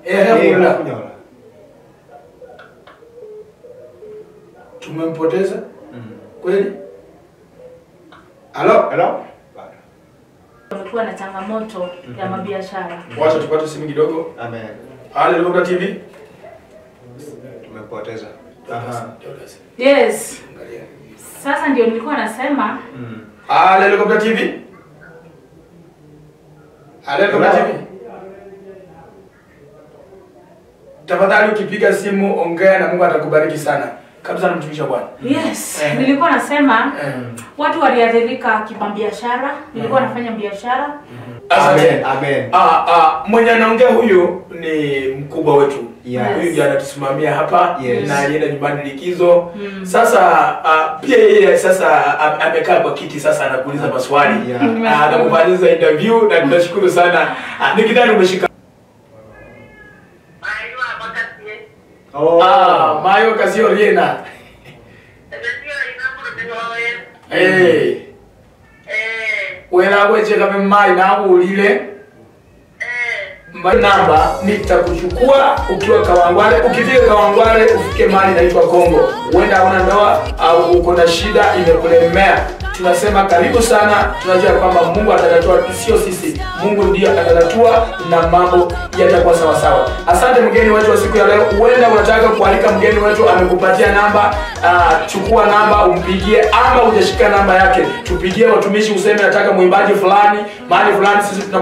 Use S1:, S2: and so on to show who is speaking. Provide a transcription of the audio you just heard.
S1: Eh,
S2: Eh,
S1: Mula.
S2: Kafunyola.
S1: Tumempoteza
S2: Mm.
S1: kweli? Halo?
S2: Hello? Bado.
S3: Wamekuwa na changamoto ya mabiashara.
S1: Wacha tupate simu kidogo.
S2: Amen.
S1: Halo, Helicopter TV.
S2: Tumepoteza. Aha.
S3: Yes.
S1: Angalia.
S3: Sasa ndio nilikuwa nasema
S2: Mm.
S1: Halo, Helicopter TV. Halo, Helicopter
S2: Hello?
S1: TV. Tafadhali ukipiga simu ongea na Mungu atakubariki sana. Kabisa na mtumishi wa Bwana.
S3: yes,
S1: Eh.
S3: nilikuwa nasema
S1: Eh.
S3: watu waliathirika kimabiashara. Nilikuwa nafanya biashara.
S1: Asante.
S2: Amen. Amen.
S1: Ah, ah, mwenye anaongea huyu ni mkubwa wetu.
S2: Yeah.
S1: Huyu ndiye anatusimamia hapa
S2: Yes.
S1: na alienda nyumbani likizo.
S3: Mm.
S1: Sasa ah, pia yeye sasa am- amekaa kwa kiti sasa anakuuliza maswali.
S2: Yeah.
S1: Ah, Anakufanyia interview na tunashukuru sana. Ah, Nikidhani umeshika.
S2: Oh.
S1: Ah, Mayo Kasio Riena. Eh, wena weche kama mai na ulile Ma- namba nitakuchukua ukiwa Kawangware. Ukifika Kawangware ufike mahali inaitwa Kongo, huenda hauna ndoa au uko na shida imekulemea, tunasema karibu sana. Tunajua kwamba Mungu atatatua, sio sisi. Mungu ndiyo atatatua na mambo yatakuwa sawa sawa. Asante mgeni wetu wa siku ya leo. Huenda unataka kualika mgeni wetu, amekupatia namba. Uh, chukua namba umpigie, ama hujashika namba yake, tupigie watumishi, useme nataka mwimbaji fulani mahali fulani, sisi tuna